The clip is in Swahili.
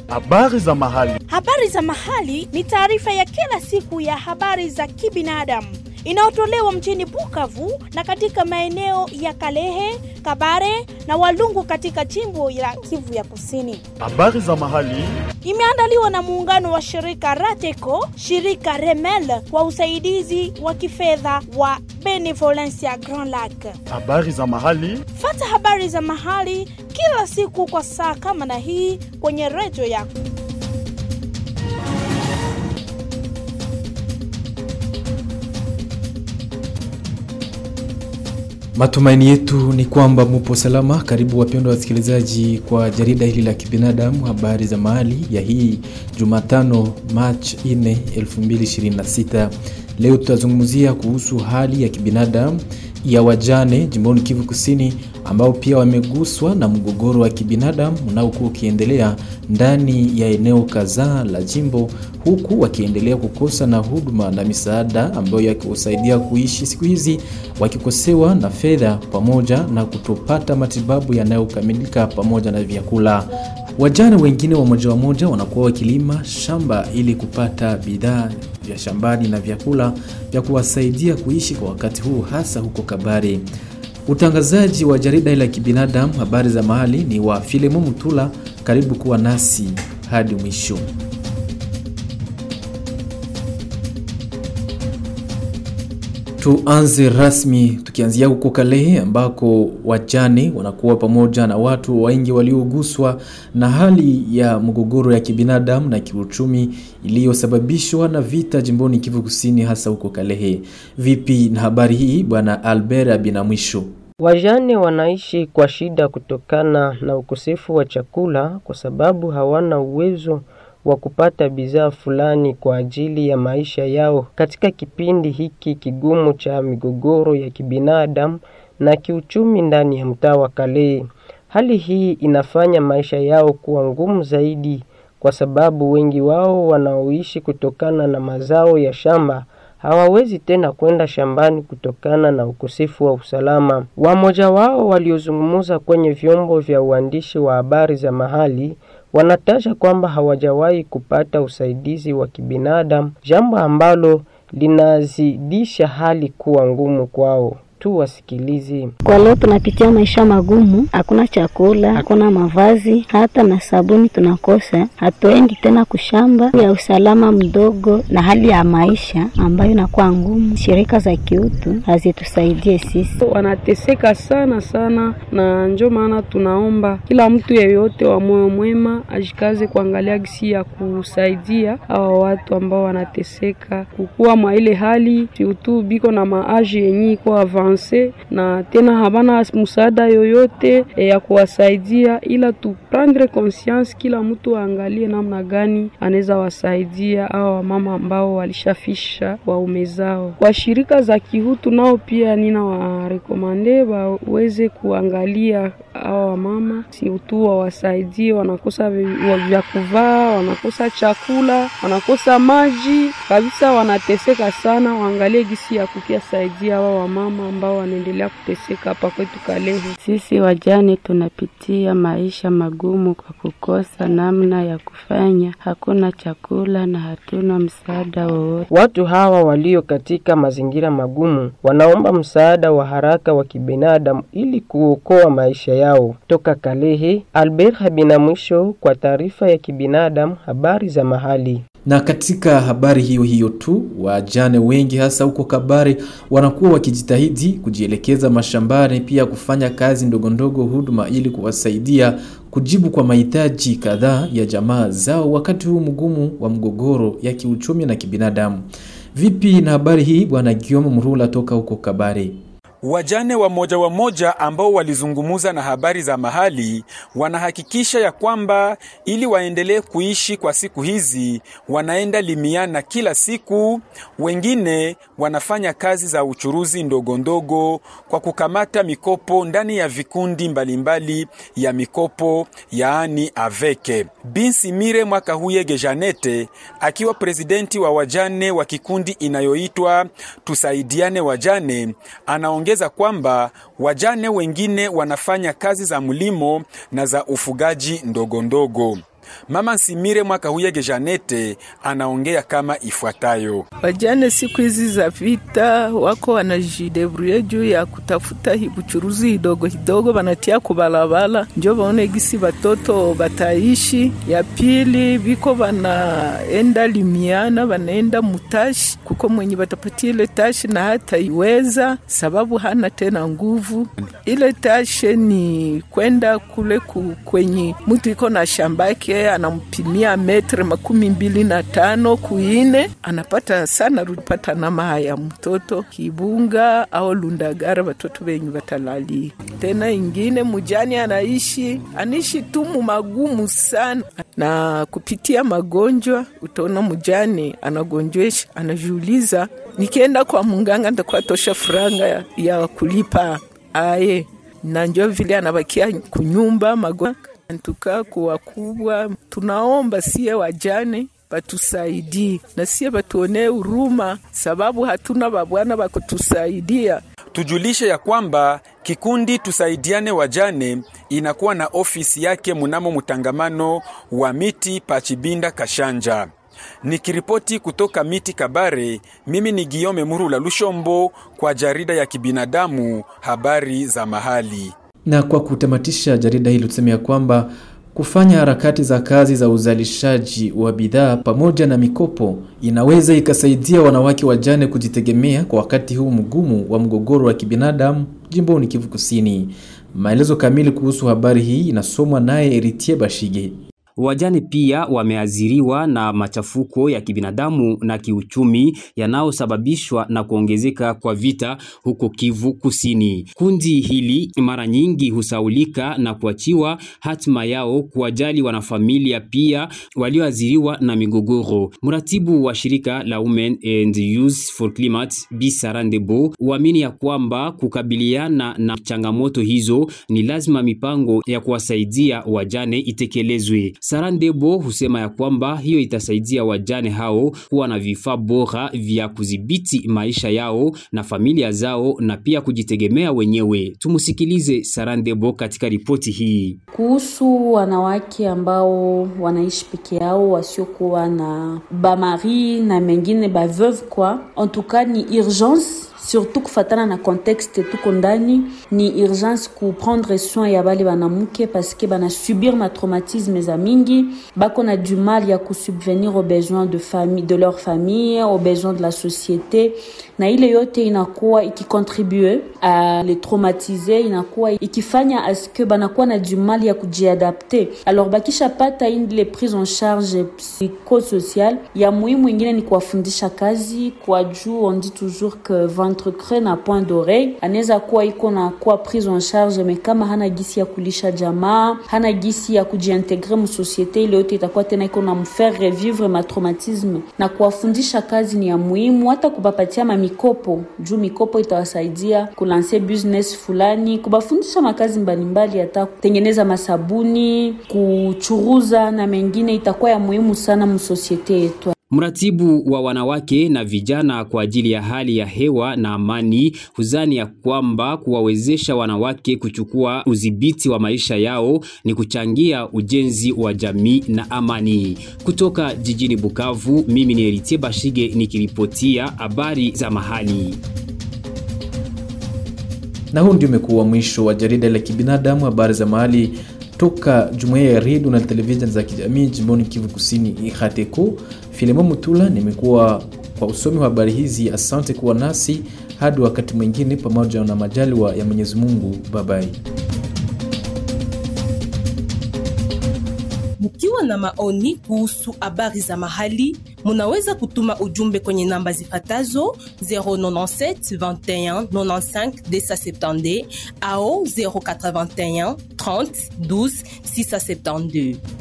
Habari za mahali. Habari za mahali ni taarifa ya kila siku ya habari za kibinadamu inayotolewa mjini Bukavu na katika maeneo ya Kalehe, Kabare na Walungu katika jimbo la Kivu ya Kusini. Habari za mahali. Imeandaliwa na muungano wa shirika Rateco, shirika Remel kwa usaidizi wa kifedha wa Benevolencia Grand Lac. Habari za mahali. Fata habari za mahali kila siku kwa saa kama na hii kwenye redio yako. Matumaini yetu ni kwamba mupo salama. Karibu wapendwa wasikilizaji kwa jarida hili la kibinadamu, habari za mahali ya hii Jumatano Machi 4, 2026. Leo tutazungumzia kuhusu hali ya kibinadamu ya wajane jimboni Kivu Kusini, ambao pia wameguswa na mgogoro wa kibinadamu unaokuwa ukiendelea ndani ya eneo kadhaa la jimbo, huku wakiendelea kukosa na huduma na misaada ambayo yakiwasaidia kuishi siku hizi, wakikosewa na fedha pamoja na kutopata matibabu yanayokamilika pamoja na vyakula. Wajane wengine wa moja wa moja wanakuwa wakilima shamba ili kupata bidhaa vya shambani na vyakula vya kuwasaidia kuishi kwa wakati huu, hasa huko Kabare. Utangazaji wa jarida la kibinadamu habari za mahali ni wa Filemo Mutula. Karibu kuwa nasi hadi mwisho. Tuanze rasmi tukianzia huko Kalehe ambako wajane wanakuwa pamoja na watu wengi walioguswa na hali ya mgogoro ya kibinadamu na kiuchumi iliyosababishwa na vita jimboni Kivu Kusini, hasa huko Kalehe. Vipi na habari hii, bwana Albert Abinamwisho? Wajane wanaishi kwa shida kutokana na ukosefu wa chakula kwa sababu hawana uwezo wa kupata bidhaa fulani kwa ajili ya maisha yao katika kipindi hiki kigumu cha migogoro ya kibinadamu na kiuchumi ndani ya mtaa wa Kalehe. Hali hii inafanya maisha yao kuwa ngumu zaidi kwa sababu wengi wao wanaoishi kutokana na mazao ya shamba hawawezi tena kwenda shambani kutokana na ukosefu wa usalama. Wamoja wao waliozungumza kwenye vyombo vya uandishi wa habari za mahali wanataja kwamba hawajawahi kupata usaidizi wa kibinadamu, jambo ambalo linazidisha hali kuwa ngumu kwao. Tu wasikilizi. Kwa leo tunapitia maisha magumu, hakuna chakula, hakuna mavazi, hata na sabuni tunakosa. Hatuendi tena kushamba ya usalama mdogo na hali ya maisha ambayo inakuwa ngumu. Shirika za kiutu hazitusaidie sisi, wanateseka sana sana, na njo maana tunaomba kila mtu yeyote wa moyo mwema ajikaze kuangalia gisi ya kusaidia hawa watu ambao wanateseka kukuwa mwa ile hali kiutu, biko na maaji yenye iko avan na tena habana msaada yoyote e, ya kuwasaidia, ila tu prendre conscience, kila mtu aangalie namna gani anaweza wasaidia au wamama ambao walishafisha waume zao. Kwa shirika za kihutu nao pia nina warekomande waweze kuangalia hao wamama, si tu wawasaidie, wanakosa vya kuvaa, wanakosa chakula, wanakosa maji kabisa, wanateseka sana. Waangalie gisi ya kukiasaidia hao wamama ambao wanaendelea kuteseka hapa kwetu Kalehe. Sisi wajane tunapitia maisha magumu kwa kukosa namna ya kufanya, hakuna chakula na hatuna msaada wowote. Watu hawa walio katika mazingira magumu wanaomba msaada wa haraka wa kibinadamu ili kuokoa maisha yao. Toka Kalehe, Albert Habina mwisho kwa taarifa ya kibinadamu, habari za mahali. Na katika habari hiyo hiyo tu, wajane wengi hasa huko Kabare wanakuwa wakijitahidi kujielekeza mashambani, pia kufanya kazi ndogo ndogo huduma, ili kuwasaidia kujibu kwa mahitaji kadhaa ya jamaa zao wakati huu mgumu wa mgogoro ya kiuchumi na kibinadamu. Vipi na habari hii, bwana Guillaume Mrula toka huko Kabare? Wajane wa moja wa moja ambao walizungumuza na habari za mahali wanahakikisha ya kwamba ili waendelee kuishi kwa siku hizi, wanaenda limiana kila siku. Wengine wanafanya kazi za uchuruzi ndogo ndogo kwa kukamata mikopo ndani ya vikundi mbalimbali mbali ya mikopo, yaani aveke. Binsi Mire mwaka huyege Janete akiwa presidenti wa wajane wa kikundi inayoitwa Tusaidiane Wajane anaongeza kwamba wajane wengine wanafanya kazi za mlimo na za ufugaji ndogo ndogo. Mama Nsimire Mwaka Huyege Janete anaongea kama ifuatayo: Wajane siku hizi za vita wako wanajidebruye juu ya kutafuta buchuruzi hidogo hidogo, wanatia kubalabala njo baone gisi batoto bataishi. Ya pili biko banaenda limiana, banaenda mutashi kuko mwenye batapatia ile tashi na hata iweza sababu hana tena nguvu. Ile tashe ni kwenda kule ku, kwenye mtu iko na shambake anampimia metre makumi mbili na tano kuine, anapata sana rupata nama haya mtoto kibunga au lundagara watoto wenyu watalali tena. Ingine mujani anaishi anishi tumu magumu sana, na kupitia magonjwa utaona mujani anagonjwesha, anajiuliza nikienda kwa munganga ndakuwa tosha furanga ya, ya kulipa aye, na njo vile anabakia kunyumba magonjwa ntuka kuwa kubwa. Tunaomba sie wajane batusaidie na sie batuonee huruma, sababu hatuna babwana bakutusaidia. Tujulishe ya kwamba kikundi tusaidiane wajane inakuwa na ofisi yake munamo mtangamano wa miti Pachibinda Kashanja. Nikiripoti kutoka miti Kabare, mimi ni Giome Murula Lushombo kwa jarida ya kibinadamu habari za mahali. Na kwa kutamatisha jarida hili tuseme ya kwamba kufanya harakati za kazi za uzalishaji wa bidhaa pamoja na mikopo inaweza ikasaidia wanawake wajane kujitegemea kwa wakati huu mgumu wa mgogoro wa kibinadamu jimboni Kivu Kusini. Maelezo kamili kuhusu habari hii inasomwa naye Eritie Bashige. Wajane pia wameathiriwa na machafuko ya kibinadamu na kiuchumi yanayosababishwa na kuongezeka kwa vita huko Kivu Kusini. Kundi hili mara nyingi husaulika na kuachiwa hatima yao kuwajali wanafamilia pia walioathiriwa na migogoro. Mratibu wa shirika la Women and Youth for Climate Bi Sarandebo huamini ya kwamba kukabiliana na changamoto hizo ni lazima mipango ya kuwasaidia wajane itekelezwe. Sarandebo husema ya kwamba hiyo itasaidia wajane hao kuwa na vifaa bora vya kudhibiti maisha yao na familia zao na pia kujitegemea wenyewe. Tumusikilize Sarandebo katika ripoti hii kuhusu wanawake ambao wanaishi peke yao wasiokuwa na bamari na mengine baveuve kwa en tout cas ni urgence surtout kufatana na contexte tuko ndani ni urgence kuprendre soin ya bale banamuke paske banasubir matraumatisme za mingi bako na du mal ya kusubvenir aux besoins de, famille, de leur famille aux besoins de la société na ile yote inakuwa ikicontribue a les traumatiser inakuwa ikifanya aske banakuwa na du mal ya kujiadapte alors bakishapata ile prise en charge psychosocial ya muhimu ingine ni kuwafundisha kazi kwa juu on dit toujours que ventre creux na point d'oreille anaweza kuwa iko na kuwa prise en charge me kama hana gisi ya kulisha jamaa hana gisi ya kujiintegre msosiete ile yote itakuwa tena iko na mfaire revivre matraumatisme na kuwafundisha kazi ni ya muhimu hata kubapatia mamikopo juu mikopo itawasaidia kulanse business fulani kubafundisha makazi mbalimbali hata kutengeneza masabuni kuchuruza na mengine itakuwa ya muhimu sana msosiete yetu Mratibu wa wanawake na vijana kwa ajili ya hali ya hewa na amani huzani ya kwamba kuwawezesha wanawake kuchukua udhibiti wa maisha yao ni kuchangia ujenzi wa jamii na amani. Kutoka jijini Bukavu, mimi ni Eritie Bashige nikiripotia habari za mahali. Na huu ndio umekuwa mwisho wa jarida la kibinadamu habari za mahali toka jumuiya ya redio na televisheni za kijamii jimboni Kivu Kusini IHATECO. Filemon Mutula nimekuwa kwa usomi wa habari hizi. Asante kuwa nasi hadi wakati mwingine, pamoja na majaliwa ya Mwenyezi Mungu. Babai. Mkiwa na maoni kuhusu habari za mahali, munaweza kutuma ujumbe kwenye namba zifatazo 097 21 95 270 au 081 30 12 672.